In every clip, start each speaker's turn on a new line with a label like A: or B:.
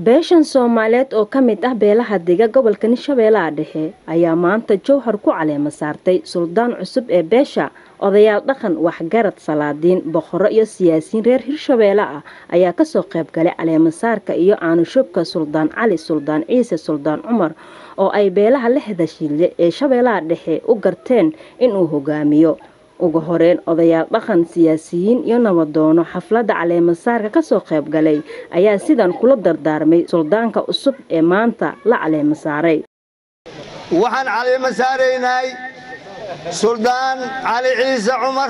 A: beeshan soomaaliyeed oo ka mid ah beelaha dega gobolka hirshabeellaha dhexe ayaa maanta jowhar ku caleema saartay suldaan cusub ee beesha odayaal dhaqan waxgarad salaadiin boqorro iyo siyaasiyiin reer hirshabeelle ah ayaa kasoo qayb galay caleemasaarka iyo aanushubka suldaan cali suldaan ciise suldaan cumar oo ay beelaha lixda shille ee shabeellaha dhexe u garteen inuu hogaamiyo ugu horeyn odayaal dhaqan siyaasiyiin iyo nabadoono xafladda caleemasaarka kasoo qayb galay ayaa sidan kula dardaarmay suldaanka cusub ee maanta la caleema saaray
B: waxaan caleema saaraynay suldaan cali ciise cumar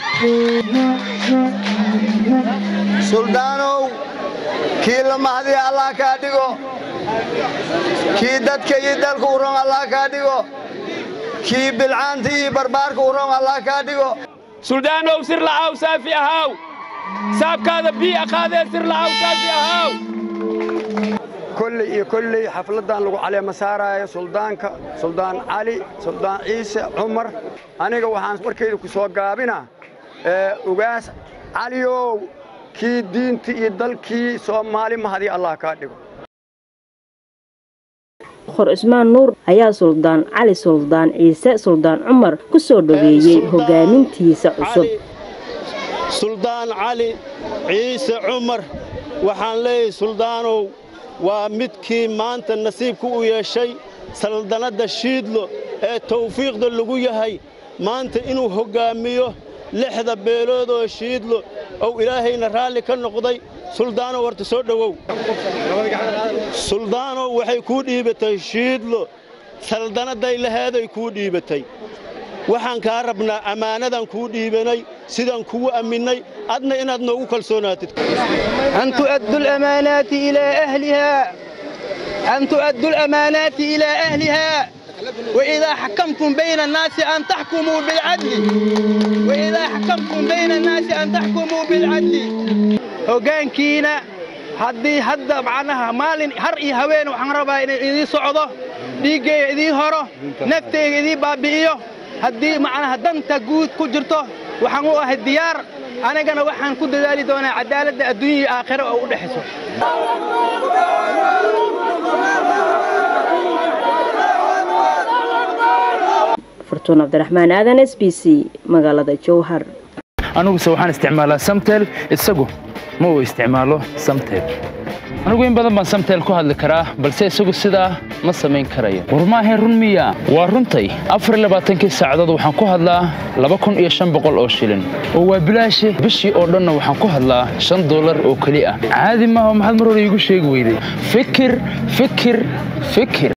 B: suldaanow kii la mahdiya allah kaa dhigo kii dadka iyo dalka u ron allah kaa dhigo kii bilcaanta iyo barbaarka u ron allah kaa dhigo
C: suldaanow sir la'aaw saafi ahaaw saabkaada bii aqaadee sir la'aaw saafi ahaaw
D: kolley iyo kolley xafladdan lagu caleema saaraayo suldaanka suldaan cali suldaan ciise cumar aniga waxaan warkayda ku soo gaabina ugaas caliyow kii diinta iyo dalkii soomaali mahadiya allah kaa dhigo
A: boqor cismaan nuur ayaa suldaan cali suldaan ciise suldaan cumar ku soo dhoweeyey hogaamintiisa cusub
E: suldaan cali ciise cumar waxaan leeyahay suldaanow waa midkii maanta nasiibku u yeeshay saldannadda shiidlo ee tawfiiqda lagu yahay maanta inuu hoggaamiyo lixda beelood oo shiidlo ou ilaahayna raalli ka noqday suldaanow horta soo dhowow suldaanow waxay kuu dhiibatay shiidlo saldannadday laheeday kuu dhiibatay waxaan kaa rabnaa ammaanadan kuu dhiibanay sidaan kugu amminnay adna inaad noogu kalsoonaatid
F: أن تؤدوا الأمانات إلى أهلها أن تؤدوا الأمانات إلى أهلها وإذا حكمتم بين الناس أن تحكموا بالعدل وإذا حكمتم بين الناس أن تحكموا بالعدل hoggaankiina haddii hadda macnaha maalin har iyo haween waxaan rabaa inay idii socdo dhiiggayga idii horo naftayga idii baabbi'iyo haddii macnaha danta guud ku jirto waxaan u ahay diyaar anigana waxaan ku dadaali doonaa cadaaladda adduunya iyo aakhiro oo u dhexayso
A: furtuun cabdiraxmaan aadan s b c magaalada jowhar
G: aniguse waxaan isticmaalaa samtel isagu ma uu isticmaalo samtel anigu in badan baan samtel ku hadli karaa balse isagu sidaa ma samayn karayo war maahayn run miya waa runtay afarlabaatankii saacadood waxaan ku hadlaa laba kun iyo shan boqol oo shilin oo waa bilaashe bishii oo dhanna waxaan ku hadlaa shan dollar oo keli ah caadi maaha maxaad mar hore iigu sheegi weyday fikir fikir fikir